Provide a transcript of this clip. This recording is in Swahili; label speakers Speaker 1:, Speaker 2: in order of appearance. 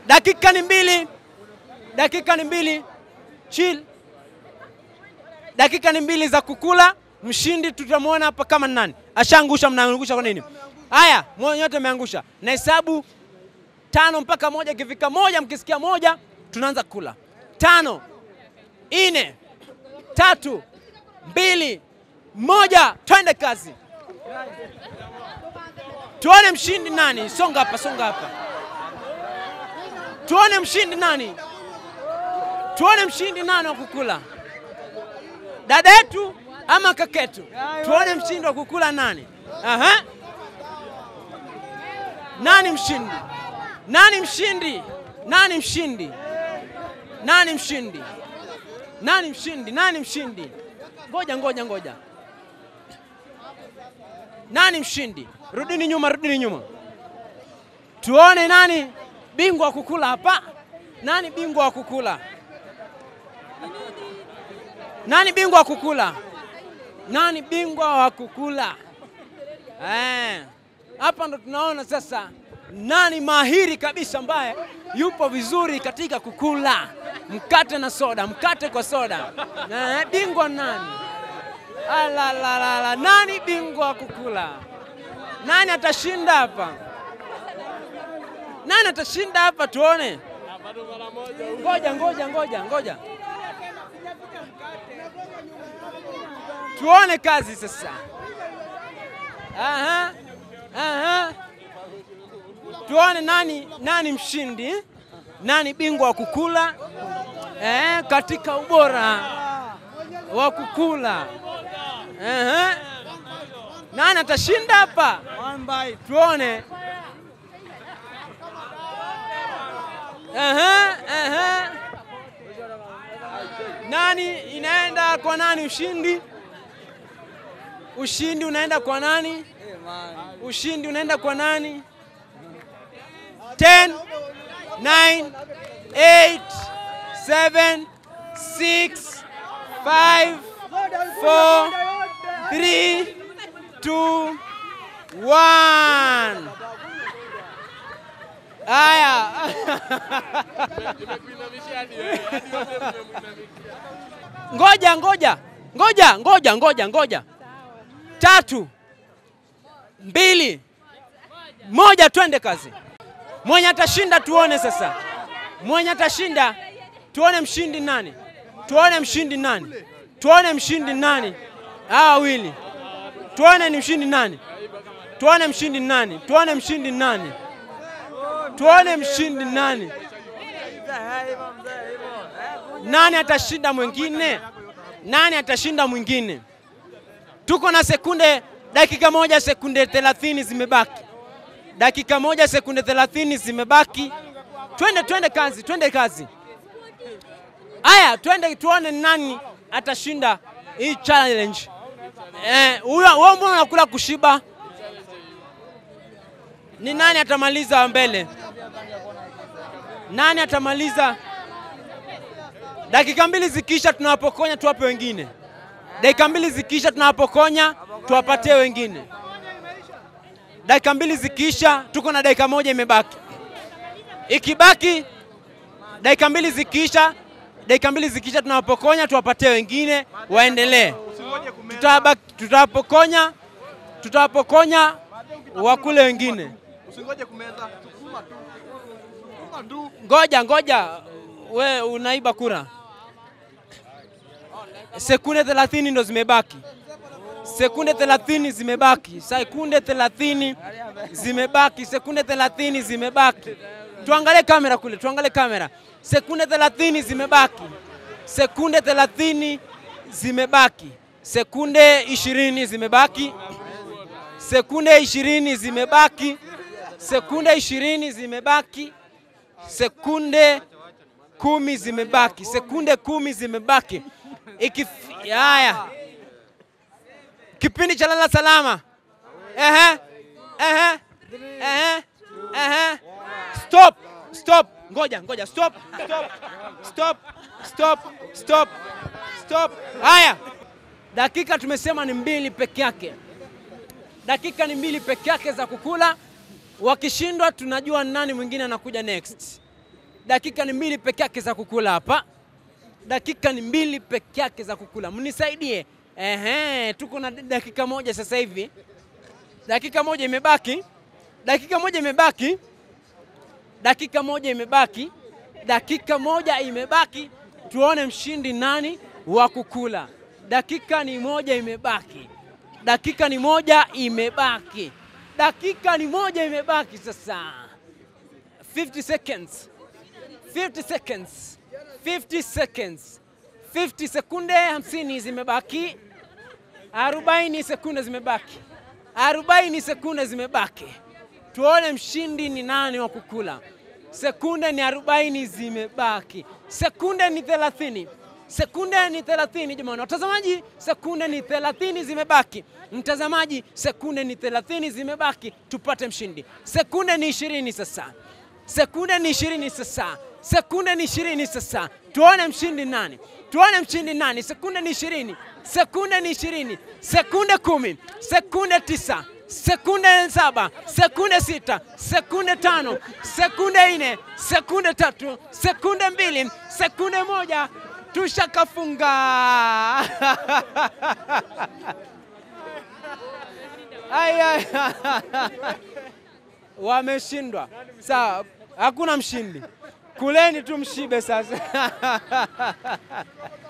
Speaker 1: Dakika ni mbili, dakika ni mbili, chill. Dakika ni mbili za kukula. Mshindi tutamwona hapa kama ni nani. Ashaangusha, mnaangusha kwa nini? Haya, nyote ameangusha. Na hesabu tano mpaka moja. Ikifika moja, mkisikia moja, tunaanza kula. Tano, nne, tatu, mbili, moja, twende kazi. Tuone mshindi nani. Songa hapa, songa hapa. Tuone mshindi nani. Tuone mshindi nani wa kukula, dada yetu ama kaketu? Tuone mshindi wa kukula nani. Aha. Nani mshindi? Nani mshindi? Nani mshindi? Nani mshindi? Nani mshindi? Nani mshindi? Ngoja, ngoja, ngoja. Nani mshindi? Rudini nyuma, rudini nyuma, tuone nani bingwa wa kukula hapa. Nani bingwa wa kukula? Nani bingwa wa kukula? Nani bingwa wa kukula? Eh, hapa ndo tunaona sasa nani mahiri kabisa ambaye yupo vizuri katika kukula mkate na soda, mkate kwa soda. Eh, bingwa nani? Alalalala, nani bingwa wa kukula? Nani atashinda hapa? Nani atashinda hapa? Tuone. Ngoja, ngoja, ngoja, ngoja, tuone kazi sasa. Aha, aha. Tuone nani, nani mshindi, nani bingwa wa kukula eh, katika ubora wa kukula. Aha. Nani atashinda hapa? Tuone. Aha, aha. Nani inaenda kwa nani ushindi? Ushindi unaenda kwa nani? Ushindi unaenda kwa nani? 10 9 8 7 6 5 4 3 2 1 Haya. Ngoja, ngoja, ngoja, ngoja, ngoja, ngoja. Tatu, mbili, moja, twende kazi. Mwenye atashinda tuone sasa, mwenye atashinda tuone mshindi nani, tuone mshindi nani, tuone mshindi nani. Hawa wawili tuone ni mshindi nani, tuone mshindi nani, tuone mshindi nani tuone mshindi nani. Nani atashinda mwingine? Nani atashinda mwingine? Tuko na sekunde, dakika moja sekunde thelathini zimebaki, dakika moja sekunde thelathini zimebaki. Twende, twende kazi, twende kazi. Aya, twende tuone nani atashinda hii challenge. Eh, huyo wewe mbona unakula kushiba? Ni nani atamaliza mbele? Nani atamaliza? Dakika mbili zikiisha, tunawapokonya tuwape wengine. Dakika mbili zikiisha, tunawapokonya tuwapatie wengine. Dakika mbili zikiisha, tuko na dakika moja imebaki. Ikibaki dakika mbili zikiisha, dakika mbili zikiisha, tunawapokonya tuwapatie wengine waendelee. Tutawapokonya, tutawapokonya wakule wengine.
Speaker 2: Usingoje kumeza. Sukuma tu. Sukuma tu.
Speaker 1: Ngoja ngoja, we unaiba kura. Sekunde 30 ndo zimebaki, sekunde 30 zimebaki, sekunde 30 zimebaki, sekunde 30 zimebaki. Tuangalie kamera kule, tuangalie kamera. Sekunde 30 zimebaki, sekunde 30 zimebaki, sekunde 20 zimebaki, sekunde 20 zimebaki, sekunde 20 zimebaki, sekunde kumi zimebaki, sekunde kumi zimebaki. Ikif- Haya, kipindi cha lala salama. Ehe, ehe, ehe, ehe. Stop, stop, ngoja, ngoja, stop, stop, stop, stop, stop, stop. Haya, dakika tumesema ni mbili peke yake, dakika ni mbili peke yake za kukula. Wakishindwa tunajua nani mwingine anakuja next. dakika ni mbili peke yake za kukula hapa, dakika ni mbili peke yake za kukula. Mnisaidie. Ehe, tuko na dakika moja sasa hivi, dakika moja imebaki, dakika moja imebaki, dakika moja imebaki, dakika moja imebaki. Tuone mshindi nani wa kukula. Dakika ni moja imebaki, dakika ni moja imebaki, dakika ni moja imebaki. Sasa 50 seconds, 50 seconds, 50 seconds, 50 sekunde 50 zimebaki, 40 sekunde zimebaki, 40 sekunde zimebaki. Tuone mshindi ni nani wa kukula. Sekunde ni 40 zimebaki, sekunde ni 30, sekunde ni 30. Jamani watazamaji, sekunde ni 30 zimebaki. Mtazamaji, sekunde ni 30 zimebaki, tupate mshindi. Sekunde ni 20 sasa, sekunde ni 20 sasa, sekunde ni 20 sasa. Tuone mshindi nani, tuone mshindi nani. Sekunde ni 20, sekunde ni 20, sekunde kumi, sekunde tisa sekunde saba, sekunde sita, sekunde tano, sekunde nne, sekunde tatu, sekunde mbili, sekunde moja, tushakafunga. Ai, ai. Wameshindwa. Sawa, hakuna mshindi. Kuleni tu mshibe sasa.